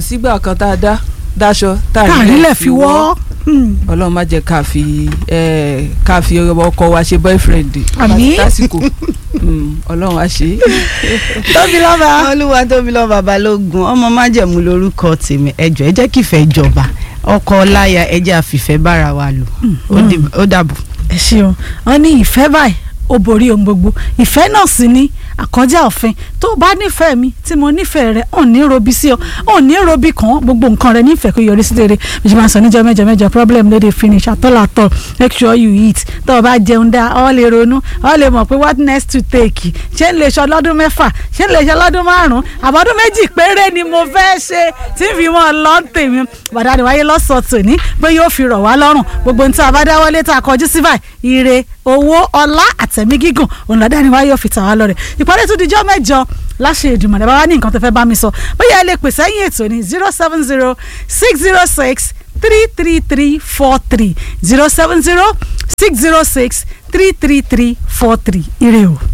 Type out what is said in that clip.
sígbà kan tá a dá dáṣọ tá a káàrílẹ̀ fi wọ́ ọlọ́run má jẹ́ ká fi ẹ ká fi ọkọ wa ṣe boyfriend Àmín. lásìkò Mm, ọlọ́run á ṣe é. tóbi lọ́ba. olúwa tóbi lọ́ba balógun ọmọ májẹ̀mú lórúkọ tèmi ẹjọ́ ẹ jẹ́ kífẹ́ jọba ọkọ ọláya ẹ jẹ́ àfìfẹ́ bára wa lò Ó dì- ó dàbọ̀. ẹ ṣeun wọn ní ìfẹ́ báyìí ó borí ohun gbogbo ìfẹ́ náà sì ni àkọjá òfin tó o bá nífẹ̀ẹ́ mi tí mo nífẹ̀ẹ́ rẹ ò ní robi sí ọ ò ní robi kan gbogbo nǹkan rẹ nífẹ̀ẹ́ kó yọrí sí rere bí ṣe máa sọ níjọ́ mẹ́jọ mẹ́jọ problem no dey finish atọ́lá atọ́ make sure you eat tó o bá jẹun dá ọ lè ronú ọ lè mọ̀ pé what next to take ṣé ń lè ṣe ọlọ́dún mẹ́fà ṣé ń lè ṣe ọlọ́dún márùn-ún àbọ̀dún méjì péré ni mo fẹ́ ṣe tí fi mọ́ ọ lọ́ tèmi bàdá ni wáyé lọ́sọ̀ọ́ tòní pé yóò fi rọ̀ wá lọ́rùn gbogbo ní tí a bá dáwọ́lé tá a kọjú sí báyìí ire owó ọlá àtẹ̀mí gígùn òun lọ́dá ni wáyé yóò fi tà wá lọ́rẹ̀ ìpàdé tún dijọ́ mẹ́jọ láṣẹ ìdùnnú ẹ̀ bá wá ní nǹkan tó fẹ́ bá mi sọ bóyá ẹ lè pèsè ẹ̀yìn ètò ní zero seven zero six zero six three three three four three zero seven zero six zero six three three three four three ire o.